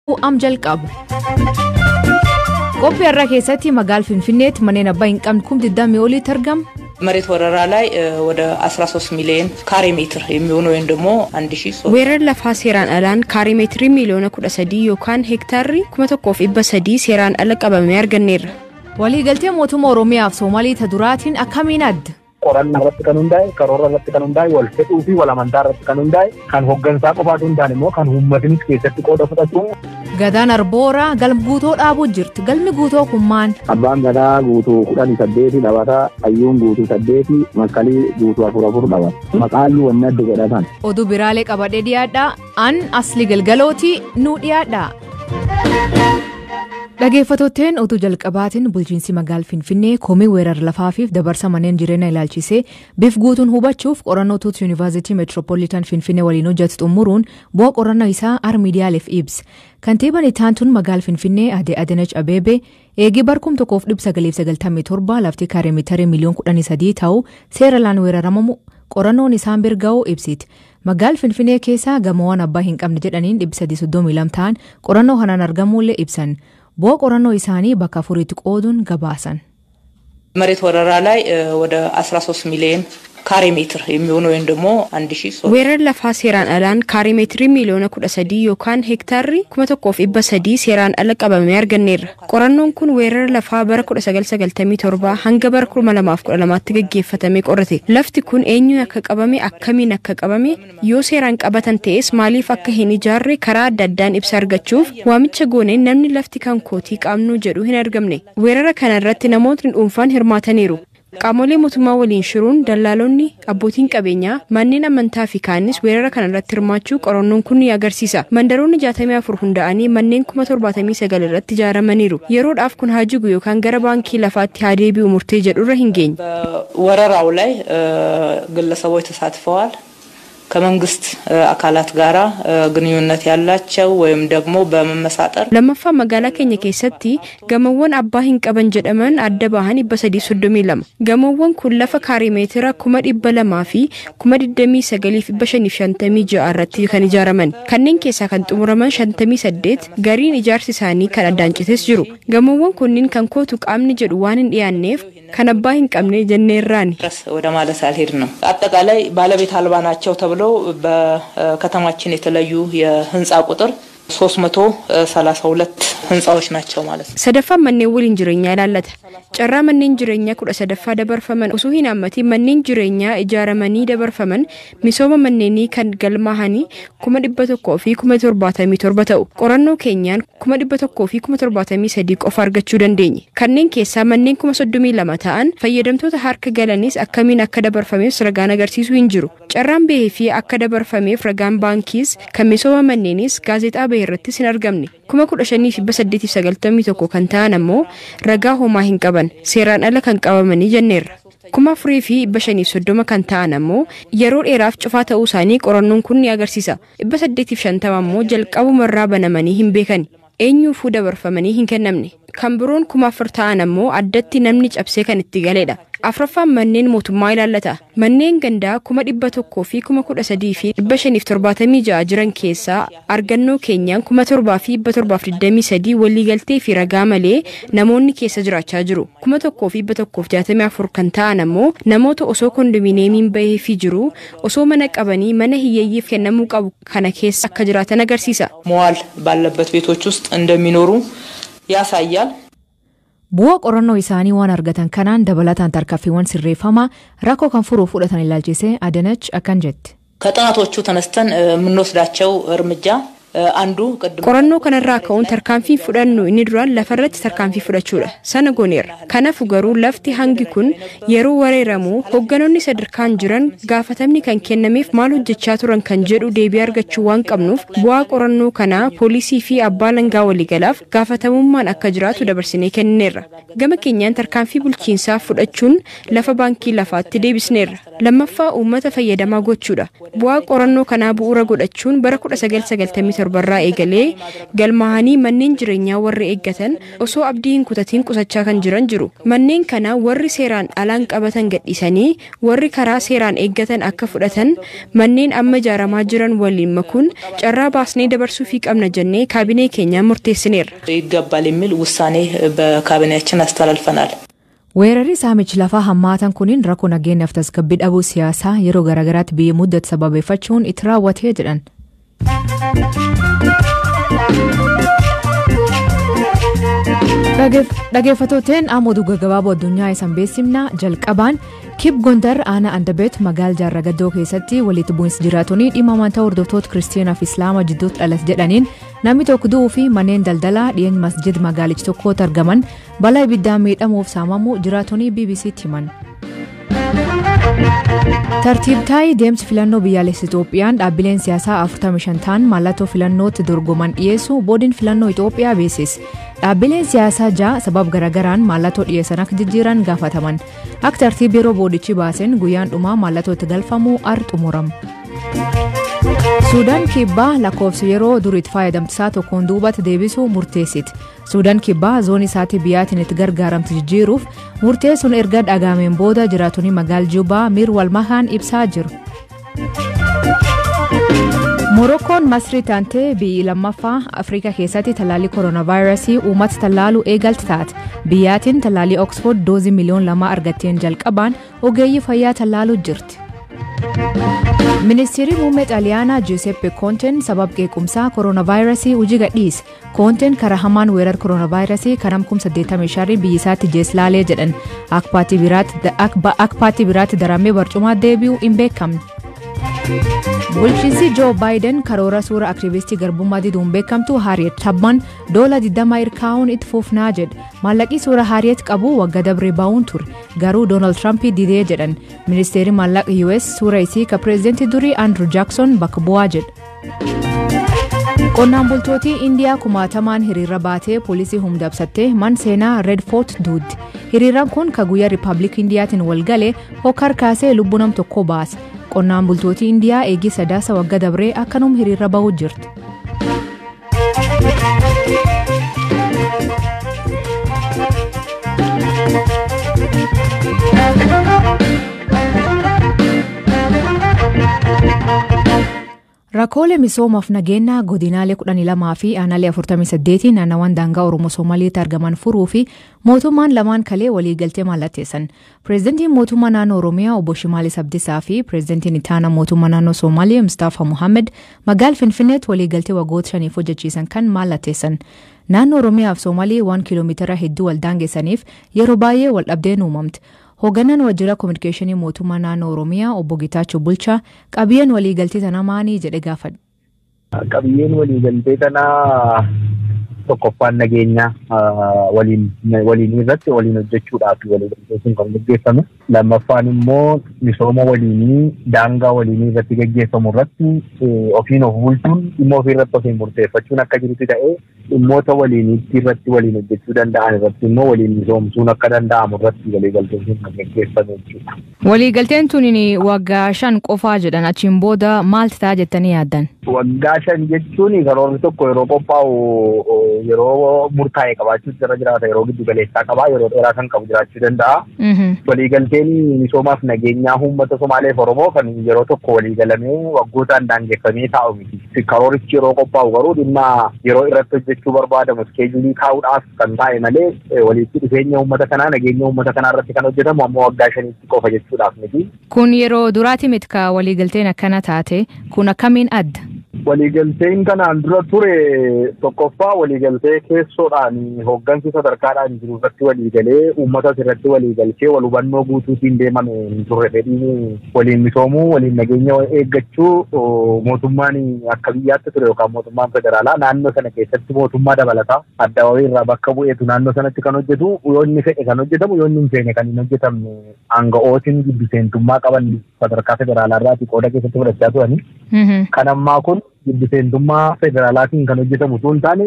am jalqabu. Qophii har'aa keessatti magaal Finfinneetti manneen abbaa hin qabne kum 20 oliitti argama. መሬት ወረራ ላይ ወደ 13 ሚሊዮን ካሬ ሜትር የሚሆኑ ወይም ደግሞ 1000 weerara lafaa seeraan alaan kaarii meetirii miiliyoona kudha sadii yookaan heektaarri kuma tokkoof dhibba sadii seeraan ala qabamee arganneerra. Waliigaltee mootummaa Oromiyaa fi Soomaalii ta duraatiin akkamiin adda? qorannaa irratti kan hundaa'e karoora irratti kan hundaa'e wal fedhuu fi wal amantaa irratti kan hundaa'e kan hooggansaa qofaatu hundaan immoo kan uummatnis keessatti qooda fudhatu. Gadaan Arbooraa galma guutoo dhaabuu jirti. Galmi guutoo kun maal? Abbaan gadaa guutuu kudhanii saddeeti dhabata hayyuun guutuu saddeeti makkalii guutuu afur afur dhabata maqaan wanni adda godhatan. Oduu biraalee qabadhee dhiyaadhaa. An asli galgalootii nuu dhiyaadhaa. Dhageeffattootteen oduu jalqabaatiin bulchiinsi magaal Finfinnee komii weerara lafaafiif dabarsa manneen jireenyaa ilaalchisee bifa guutuun hubachuuf qorannoo tuut yuunivarsiitii meetiroopooliitaan Finfinnee waliin hojjetu xumuruun bu'aa qorannoo isaa ar miidiyaaleef ibsa. Kantiibaan ittaantuun magaal Finfinnee Ade Adanach Abeebee eegii barkum tokkoof dhibba sagaliif sagaltamii torba lafti kaaree meetirii miliyoon kudhanii sadii ta'uu seera laan weeraramamu qorannoon isaan birga'uu ibsiti. Magaal Finfinnee keessaa gamoowwan abbaa hin qabne jedhaniin dhibba sadii soddomii lama ta'an qorannoo kanaan argamuullee ibsan. bu'aa qorannoo isaanii bakka afuriitti qooduun gabaasan. መሬት ወረራ ላይ ወደ 13 ሚሊዮን ካሬ ሜትር የሚሆኑ ወይም ደግሞ 1000 weerara lafaa seeraan alaan kaarii meetirii miiliyoona kudha sadii yookaan heektaarri kuma tokkoof dhibba sadii seeraan ala qabamee arganneerra. Qorannoon kun weerara lafaa bara kudha sagal sagaltamii torba hanga bara kuma lamaaf kudha lamaatti gaggeeffatamee qorate. Lafti kun eenyuun akka qabame akkamiin akka qabame yoo seeraan qabatan ta'es maaliif akka hin ijaarre karaa adda addaan ibsa argachuuf waamicha gooneen namni lafti kan kootii qaamnuu jedhu hin argamne. Weerara kana irratti namootni dhuunfaan hirmaataniiru. Qaamolee mootummaa waliin shiruun dallaalonni abbootiin qabeenyaa manneen amantaa fi kaanis weerara kana irratti hirmaachuu qorannoon kun ni agarsiisa. Mandaroonni jaatamii afur hunda'anii manneen kuma torbaatamii sagal irratti ijaaramaniiru. Yeroodhaaf kun haa jigu yookaan gara baankii lafaatti haa deebi'u murtee jedhurra hin geenye. በወረራው ላይ ግለሰቦች ተሳትፈዋል። ከመንግስት አካላት ጋራ ግንኙነት ያላቸው ወይም ደግሞ በመመሳጠር lammaffaa magaalaa keenya keessatti gamoowwan abbaa hin qaban jedhaman adda bahan dhibba sadii soddomii lama gamoowwan kun lafa kaarii meetira kuma dhibba lamaa fi kuma digdamii sagaliif dhibba shaniif shantamii ja'a irratti kan ijaaraman kanneen keessaa kan xumuraman shantamii saddeet gariin ijaarsi isaanii kan addaan cites jiru gamoowwan kunniin kan kootu qaamni jedhu waan hin dhiyaanneef kan abbaa hin qabne jenneerraani. ድረስ ወደ ማለት አልሄድ ነው። አጠቃላይ ባለቤት አልባ ናቸው ተብለው በከተማችን የተለዩ የህንፃ ቁጥር 332 ህንፃዎች ናቸው ማለት ነው። sadaffaan manneen waliin jireenyaa ilaallata. Carraa manneen jireenyaa kudha sadaffaa dabarfaman osoo hin hammatiin manneen jireenyaa ijaaramanii dabarfaman misooma manneenii kan galmaahanii kuma dhibba tokkoo fi kuma torbaatamii torba ta'u. Qorannoo keenyaan kuma dhibba tokkoo fi kuma torbaatamii sadii qofa argachuu dandeenye. Kanneen keessaa manneen kuma soddomii lama ta'an fayyadamtoota harka galanis akkamiin akka dabarfameef ragaan agarsiisuu hin jiru. Carraan bahee fi akka dabarfameef ragaan baankiis kan misooma manneenis gaazexaa bahe irrattis hin argamne. kuma kudha shanii fi dhibba saddeetiif sagaltamii tokko kan ta'an ammoo ragaa homaa hin qaban seeraan ala kan qabamanii jenneerra. kuma afurii fi dhibba shaniif soddoma kan ta'an ammoo yeroo dheeraaf cufaa ta'uu isaanii qorannoon kun ni agarsiisa. dhibba saddeetiif shantama ammoo jalqabumarraa banamanii hin beekani. eenyuufuu dabarfamanii hin kennamne. kan biroon kuma afur ta'an ammoo addatti namni cabsee kan itti galeedha. afraffaan manneen mootummaa ilaallata. Manneen gandaa kuma dhibba tokkoo fi kuma kudha sadii fi dhibba shaniif torbaatamii ja'a jiran keessaa argannoo keenyaan kuma torbaa fi dhibba torbaaf digdamii sadii waliigaltee fi ragaa malee namoonni keessa jiraachaa jiru. Kuma tokkoo fi dhibba tokkoof jaatamii afur kan ta'an ammoo namoota osoo kondominiyeemiin bahee fi jiru osoo mana qabanii mana hiyyeeyyiif kennamuu qabu kana keessa akka jiraatan agarsiisa. መዋል ባለበት ቤቶች ውስጥ እንደሚኖሩ ያሳያል። Bu'aa qorannoo isaanii waan argatan kanaan dabalataan tarkaanfiiwwan sirreeffamaa rakkoo kan furuuf fudhatan ilaalchisee Adanach akkan jetti. ከጥናቶቹ ተነስተን የምንወስዳቸው እርምጃ አንዱ ቅድም qorannoo kanarraa ka'uun tarkaanfiin fudhannu inni duraan lafarratti tarkaanfii fudhachuudha sana gooneerra kanaaf garuu lafti hangi kun yeroo wareeramu hoogganoonni sadarkaan jiran gaafatamni kan kennameef maal hojjechaa turan kan jedhu deebii argachuu waan qabnuuf bu'aa qorannoo kanaa poolisii fi abbaa langaa waliigalaaf gaafatamummaan akka jiraatu dabarsinee kennineerra gama keenyaan tarkaanfii bulchiinsaa fudhachuun lafa baankii lafaatti deebisneerra lammaffaa uummata fayyadamaa gochuudha bu'aa qorannoo kanaa bu'uura godhachuun bara 1997 torbarraa eegalee galmaahanii manneen jireenyaa warri eeggatan osoo abdii hin kutatiin qusachaa kan jiran jiru. Manneen kana warri seeraan alaan qabatan gadhiisanii warri karaa seeraan eeggatan akka fudhatan manneen amma ijaaramaa jiran waliin makuun carraa baasnee dabarsuufii qabna jennee kaabinee keenyaa murteessineerra. ይገባል የሚል ውሳኔ በካቢኔያችን አስተላልፈናል። weerarri saamichi lafaa hammaatan kuniin rakkoo nageenyaaf tasgabbii dhabuu siyaasaa yeroo garaagaraatti biyya muddatu sababeeffachuun itti raawwatee jedhan. dhageeffatooteen ammoo duga gabaaboo addunyaa isan beeksifna jalqabaan kib gondar aanaa andabeet magaal jaarragaddoo keessatti walitti bu'insi jiraatanii dhimma amantaa hordoftoota kiristiyaanaaf islaama jidduutti dhalate jedhaniin namni tokko du'uu fi manneen daldalaa dhiyeenya masjid magaalicha tokkotti argaman balaa ibiddaan miidhamuuf saamamuu jiraatonni bbc'tti himan. tartiibtaayi deemsi filannoo biyyaalessa Itoophiyaan dhaabbileen siyaasaa 45 ta'an mallattoo filannootti dorgoman dhiyeessu boodiin filannoo Itoophiyaa beeksise. Dhaabbileen siyaasaa ja'a sababa garaagaraan mallattoo dhiyeessan akka jijjiiran gaafataman. Akka tartiiba yeroo boodichi baaseen guyyaan dhumaa mallattoo itti galfamu ar xumurama. Suudaan kibbaa lakkoofsa yeroo duriitti fayyadamtisaa tokkoon duubatti deebisuu murteessiti. Suudaan kibbaa zoonii isaatii biyyaatiin itti gargaaramtu jijjiiruuf murteessuun erga dhagaameen booda jiraatonni magaal Juubaa miir walmakaan ibsaa jiru. Morokkoon masrii taantee biyyi lammaffaa Afrikaa keessatti tallaalii kooronaavaayirasii uummata tallaaluu eegalti taate. Biyyaatiin tallaalii Oxford doozii miliyoon lama argatteen jalqabaan ogeeyyii fayyaa tallaaluu jirti. Ministeerri muummee xaaliyaanaa Giuseppe Koonteen sababa qeequmsaa kooronaavaayirasii hojii gadhiise. Koonteen karaa hamaan weerar kooronaavaayirasii kanam 85 biyya isaatti jeeslaalee jedhan akka paartii biraatti daramee barcumaa deebi'uu hin beekamne. Bulchiinsi Joo Baayiden karoora suura aktiivistii garbummaa diduun beekamtu Haariyeet Tabban doola 20 irkaa'uun itti fufnaa jedhe. Maallaqii suura Haariyeet qabu waggaa dabree baa'uun ture. Garuu Doonaald Tiraamp didee jedhan. Ministeerri maallaqa US suura isii ka pireezidantii durii Andrew Jackson bakka bu'aa jedhe. Qonnaan bultootii Indiyaa kumaatamaan hiriira baatee poolisii humdabsattee man seenaa Red Fort duuddi. Hiriiraan kun ka guyyaa Rippaabilik Indiyaatiin wal galee hokkar kaasee lubbuu nam tokko baase. Qonnaan bultootii Indiyaa eegii sadaasa wagga dabree akkanum hiriira bahuu jirti. Rakkoolee misoomaaf nageenyaa godinaalee 12 fi aanaalee 48 naannawaan daangaa Oromoo Somaaliitti argaman furuu fi mootummaan lamaan kalee waliigaltee mallatteessan. Pireezidantiin mootummaa naannoo Oromiyaa obbo Shimaalis Abdiisaa fi pireezidantiin ittaanaa mootummaa naannoo Somaaliyaa Mustaafa Muhammed magaal Finfinneetti waliigaltee waggoota shaniif hojjechiisan kan mallatteessan. Naannoo Oromiyaa fi Soomaalii waan kiiloomeetira hedduu wal daangeessaniif yeroo baay'ee wal dhabdeen uumamte. Hoogganaan waajjira kominikeeshinii mootummaa naannoo Oromiyaa obbo Gitaachoo Bulchaa qabiyyeen waliigaltee tanaa maanii jedhe gaafadhe. Qabiyyeen waliigaltee tanaa tokkoffaan nageenya waliin irratti waliin hojjechuudhaaf waliigaltee sun kan gaggeeffame. Lammaffaan immoo misooma waliinii daangaa waliinii irratti gaggeeffamu irratti ofiin of bulchuun dhimma ofii irratti ofiin murteeffachuun akka jirutti ta'ee dhimmoota waliiniitti irratti waliin hojjechuu danda'an irratti immoo waliin misoomsuun akka danda'amu irratti waliigalteen sun kan gaggeeffame jechuudha. Waliigalteen tun waggaa shan qofaa jedhan achiin booda maalti ta'a jettanii yaaddan? Waggaa shan jechuun karoorri tokko yeroo qophaa'u yeroo murtaa'e qabaachuu irra jiraata yeroo giddu galeessaa qabaa yeroo dheeraa kan qabu jiraachuu danda'a. Waliigalteen misoomaaf nageenyaa uummata Somaaleef Oromoo kan yeroo tokko waliigalamee waggootaan daangeffamee taa'u miti. Karoorichi yeroo qophaa'u garuu dhimma yeroo irratti hojjechuu barbaadamu iskeejulii kaa'uudhaaf kan taa'e malee walitti dhufeenya uummata kanaa nageenya uummata kanaa irratti kan hojjetamu ammoo waggaa shaniitti qofa jechuudhaaf miti. Kun yeroo duraati miti ka waliigalteen akkana taate kun akkamiin adda? Waliigalteen kanaan dura ture tokkoffaa waliigaltee keessoodhaan hooggansi sadarkaadhaan jiru irratti waliigalee uummata irratti waliigalchee wal hubannoo guutuutiin deemame hin turre fedhiin waliin misoomuu waliin nageenya eeggachuu mootummaan akka biyyaatti ture yookaan mootummaan federaalaa naannoo sana keessatti mootummaa dabalataa adda wayii irraa bakka bu'eetu naannoo sanatti kan hojjetu yoo inni fedhe kan hojjetamu yoo inni hin feene kan hin hojjetamne aanga'ootiin gidduseentummaa qaban sadarkaa federaalaa irraati qooda keessatti fudhachaa turani. Kan ammaa kun gidduseentummaa federaalaatiin kan hojjetamu osoo hin taane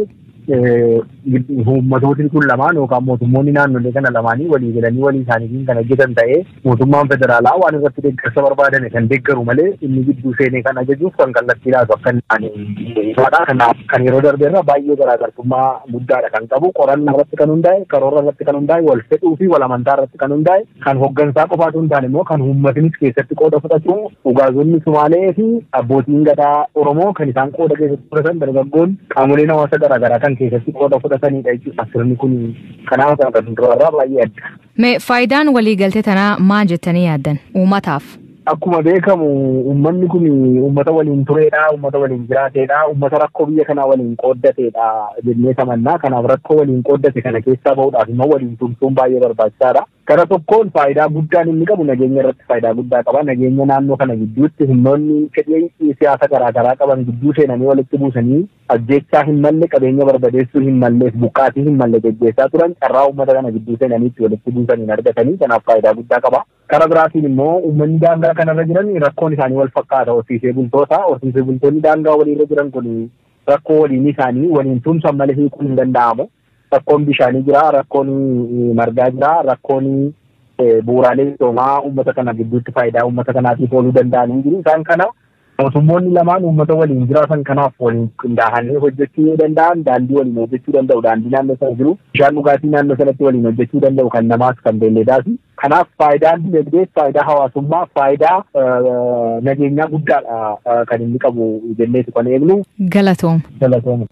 uummatootiin kun lamaan yookaan mootummoonni naannolee kana lamaanii walii galanii walii isaaniitiin kan hojjetan ta'ee mootummaan federaalaa waan irratti deeggarsa barbaadame kan deeggaru malee inni gidduu seenee kan ajajuuf kan kallattii laatu akka ifaadha. Kanaaf kan yeroo darbe irra baay'ee garaagartummaa guddaadha kan qabu qorannaa irratti kan hundaa'e karoora irratti kan hundaa'e wal fedhuu fi wal amantaa irratti kan hundaa'e kan hooggansaa qofaatu hin taane immoo kan uummatnis keessatti qooda fudhatu ugaazonni Sumaalee fi abbootiin gadaa Oromoo kan isaan qooda keessatti fudhatan dargaggoon qaamoleen hawaasa garaagaraa kan keessatti qooda fudhatanidha jechuudha. Sirni kun kanaaf kan durarraa baay'ee adda. Mee faayidaan waliigaltee tanaa maal jettanii yaaddan uummataaf? Akkuma beekamu uummanni kun uummata waliin tureedha, uummata waliin jiraateedha, uummata rakkoo biyya kanaa waliin qooddateedha jennee tamannaa. Kanaaf rakkoo waliin qooddate kana keessaa bahuudhaaf immoo waliin tumsuun baay'ee barbaachisaadha. Kana tokkoon faayidaa guddaan inni qabu nageenya irratti faayidaa guddaa qaba. Nageenya naannoo kana gidduutti humnoonni fedhii siyaasa garaagaraa qaban gidduu seenanii walitti buusanii ajjeechaa hin malle qabeenya barbadeessuu hin malleef buqqaatii hin malle geggeessaa turan carraa uummata kana gidduu seenanii itti walitti buusaniin argatanii kanaaf faayidaa guddaa qaba. Kara biraatiin immoo uummanni daangaa kanarra jiran rakkoon isaanii wal fakkaata horsiisee bultoota horsiisee bultoonni daangaa waliirra jiran kun rakkoo waliin isaanii waliin tumsan malee hiikuun hin danda'amu. Rakkoon bishaanii jira, rakkoon margaa jira, rakkoon bu'uuraalee misoomaa uummata kana gidduutti faayidaa uummata kanaatiif ooluu danda'anii jiru. Isaan kana mootummoonni lamaan uummata waliin jiraatan kanaaf waliin qindaa'anii hojjechuu yoo danda'an daandii waliin hojjechuu danda'u daandii naannoo sana jiru bishaan dhugaatii naannoo sanatti waliin hojjechuu danda'u kan namaas kan beelledaati. Kanaaf faayidaan dinagdee faayidaa hawaasummaa faayidaa nageenyaa guddaadha kan inni qabu jenneetu kan eegnu. Galatoom. Galatoom.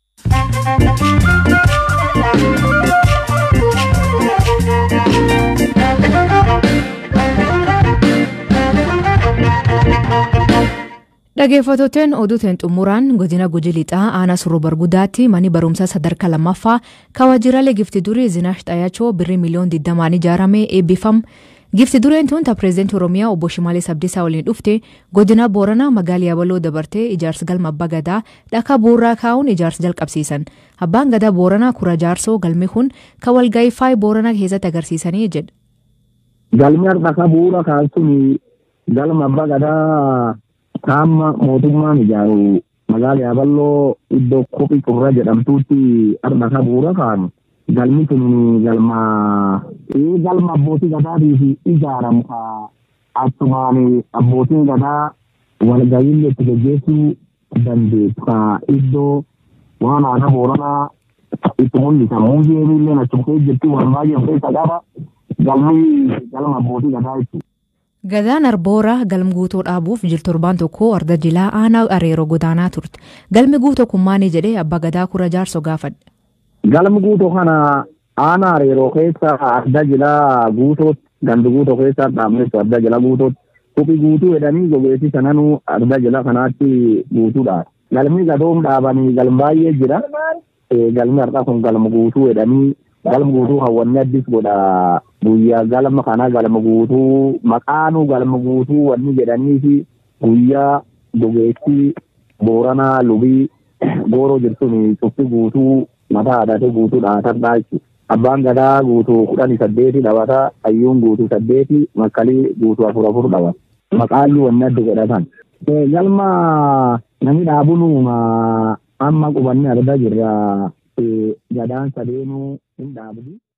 Dhageeffattoonni oduutiin xumuraan godina Guji Lixaa aanaa surruu bargudaatti manni barumsaa sadarkaa lammaffaa kawaajjiraalee gifti durii Zinaash Xayaachoo birrii miliyoon 20 ijaarame eebbifam. Gifti dureen tun pireezidaantii Oromiyaa obbo Shimalee Sabdiisaa waliin dhufte godina Booranaa magaalaa Yabaloo dabartee ijaarsa galma abbaa gadaa dhakaa bu'uuraa kaa'uun ijaarsa jalqabsiisan. Abbaan gadaa Booranaa kura jaarsoo galmi kun kan walgahii faayii Booranaa keessatti agarsiisanii jedha. Galmi dhakaa bu'uura kaa'uun galma abbaa gadaa kaamma mootummaan ijaaru magaalaa Yaaballoo iddoo kophii qurra jedhamtuutti dhakaa bu'uura kaa'an. galmi kun galma galma abbootii gadaatiif ijaaramu ka achumaan abbootiin gadaa walga'iin itti gaggeessuu dandeessu ka iddoo waan aadaa booranaa itti mul'isan muuziyeemii illee achuma keessa jirtu waan baay'ee of keessa qaba galmi galma abbootii gadaa jechuudha. Gadaan arboora galma guutoo dhaabuuf jil torbaan tokko arda jilaa aanaa areeroo godaanaa turte. Galmi guutoo kun maali jedhee abbaa gadaa kura jaarsoo gaafadhe. galma guutoo kana aanaa areeroo keessa adda jilaa guutootti gandi guutoo keessa dhaabneessu adda jila guutootti suphii guutuu jedhanii gogeessi sananuu adda jila kanaatti guutuudha. Galmi gadoom dhaabanii galma baay'ee jira. Galmi har'a kun galma guutuu jedhanii galma guutuu hawwanni addis godha. Guyyaa galma kana galma guutuu maqaanuu galma guutuu wanni jedhanii fi guyyaa gogeessi booranaa lubii gooroo jirtuun cufti guutuu mataa haadhatee guutuu dhaatarraa jechuudha. Abbaan gadaa guutuu kudhanii saddeeti dhabata hayyuun guutuu saddeeti makkalii guutuu afur afur dhabata. Maqaalli wanni adda godhatan. Galma namni dhaabuun amma qubanni argaa jirra gadaan sadeenuu hin dhaabdi.